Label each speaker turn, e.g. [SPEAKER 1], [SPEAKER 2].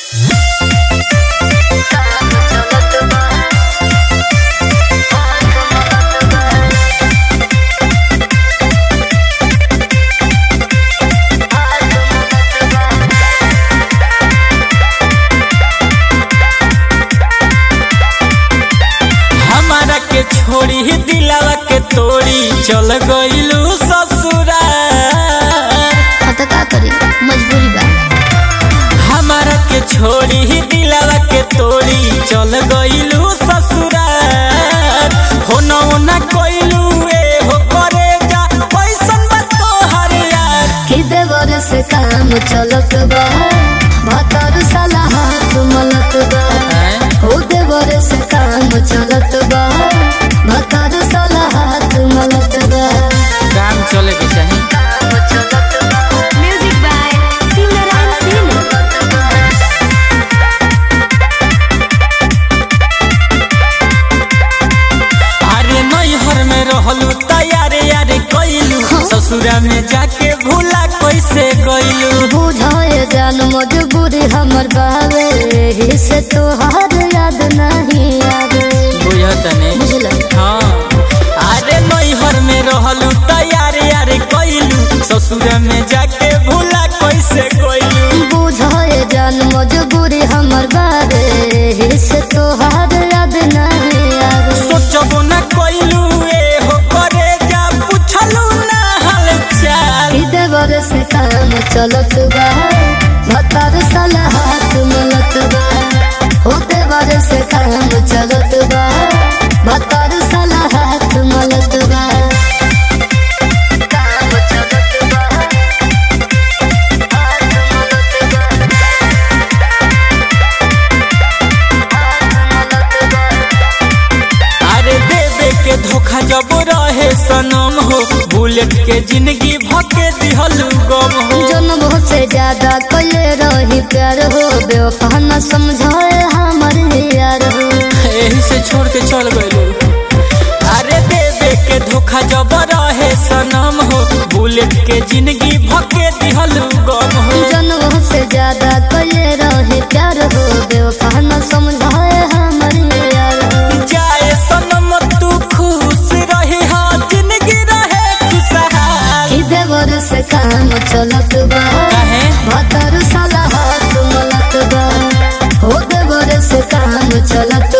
[SPEAKER 1] हमारा के छोड़ी ही दिलावा के तोड़ी चल गईलू ससुरा
[SPEAKER 2] अब तो का करी मजबूरी बा
[SPEAKER 1] हमारा के छोड़ी ही दिलावा के तोड़ी चल गईलू ससुरा हो न हो न कोइलू ए हो करे जा पैसन बा तोहर यार
[SPEAKER 2] कि देवर से काम चलत बा भतर साला हाथ मलत बा हो देवर से काम चलत बा भतर साला हाथ मलत बा
[SPEAKER 1] काम चले के चाही
[SPEAKER 2] म्यूजिक बाय सिमरन सिंह
[SPEAKER 1] अरे नैहर में रहलू तैयारे यारे कइलू ससुरा में जाके भूला कैसे गइलू
[SPEAKER 2] बुझाए जान मजबूरी हमर बावे एही से तोहार याद नहीं आवे
[SPEAKER 1] बुझतने
[SPEAKER 2] बुझला
[SPEAKER 1] हाँ अरे नैहर में रहलू तैयारे यारे कइलू ससुरा में जाके भूला कैसे गइलू
[SPEAKER 2] बुझाए जान मजबूरी हमर बावे एही से तोहार याद नहीं आवे
[SPEAKER 1] सोचबो ना कइलू ए हो करे जा पूछलू ना हाल चाल
[SPEAKER 2] ई देवर से काम चलत बा भतार साला हाथ मलत बा हो देवर से काम चलत बा भतार साला हाथ मलत बा काम चलत बा हाथ मलत बा
[SPEAKER 1] अरे देवे के धोखा जब रहे सनम हो बुलेट के जिंदगी भके दिहलू गम हो
[SPEAKER 2] जन्म से ज्यादा कले रही प्यार हो बेवफा न समझाए हमर यार हो
[SPEAKER 1] यही से छोड़ के चल गइलू अरे देवे के धोखा जब रहे सनम हो बुलेट के जिंदगी भके दिहलू गम हो
[SPEAKER 2] जन्म से ज्यादा कले रही प्यार हो बेवफा न समझाए हमर यार हो
[SPEAKER 1] जाए सनम तू खुश रही हा जिंदगी रहे खुशहाल
[SPEAKER 2] कि देवर से काम चलत बा
[SPEAKER 1] काहे
[SPEAKER 2] भतर साला हाथ मलत बा हो देवर से काम चलत